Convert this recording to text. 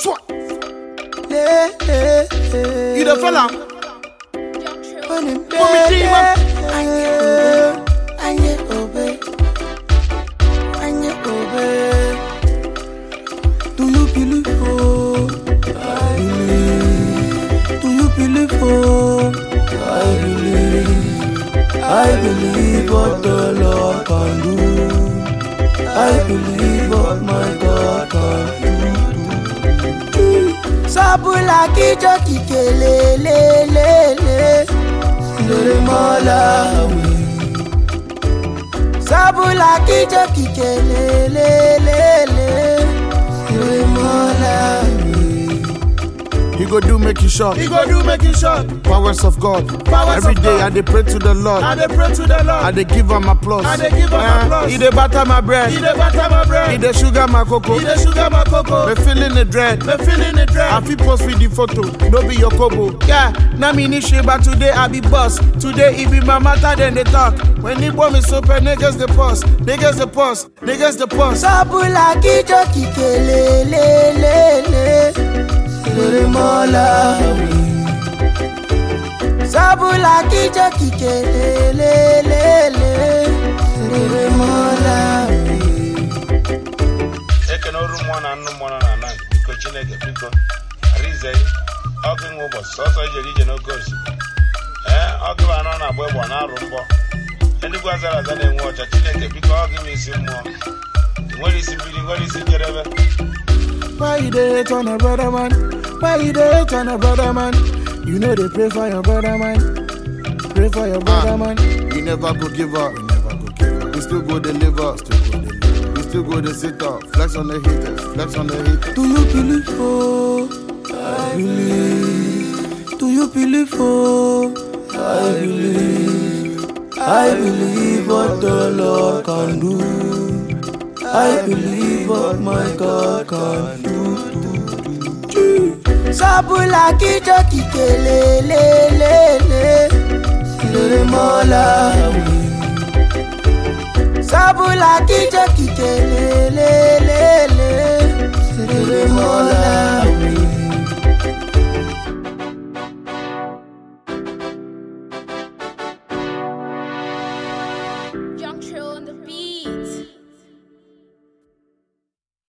Swat. Le, le, le. You the fella? When him Put me deep, man. Anye obe, anye obe, anye obe. Do you believe oh? I believe. Do you believe oh? I believe. I believe what the Lord can do. I believe what my God can do. Sabula kijo kikele le le le lere Malawi. Sabula kijo kikele le le le lere Malawi. He go do make you short. He go do make you short. Powers of God. Powers Every of day God. I dey pray to the Lord. I dey pray to the Lord. I dey give am applause. I dey give am Eh, applause. He dey butter my bread. He dey butter my bread. He dey sugar my cocoa. He dey sugar my cocoa. Me feeling the dread. Me feeling the I dread. fit post with the photo, no be your kobo. Yeah, na me ni shit, but today I be boss. Today it be my matter, then they talk. When the bomb is open, niggas the pause, niggas the pause, niggas the pause. Sabula kijo kikele le le le lere Malawi. Sabula kijo kikele le le le lere Malawi. ekene ọrụ mmụọ na nnụ mmụọ nọ na ana biko chineke biko arize ọkụ nwe ụbọchị sọsọ ijere ije n'oke osimiri ee ọgụ bụ anọ na-agba egbe ọ na-arụ mbọ eluigwe azara aza na-enwe ọcha chineke biko ọ gị m isi mmụọ ị nwere isi mmiri ị nwere isi njedebe Why you dey hate on a brother man? Why you dey hate on a brother man? You know they pray for your brother man. Pray for your brother man. We never go give up. We never go give up. We still go deliver. Still go deliver. We still go to sit up. Flex on the haters. Flex on the haters. Do you believe oh? I believe. Do you believe oh? I believe. I believe what the Lord can do. I believe what my God can do. Sabula kijo kikele le le le lere Malawi. Sabula kijo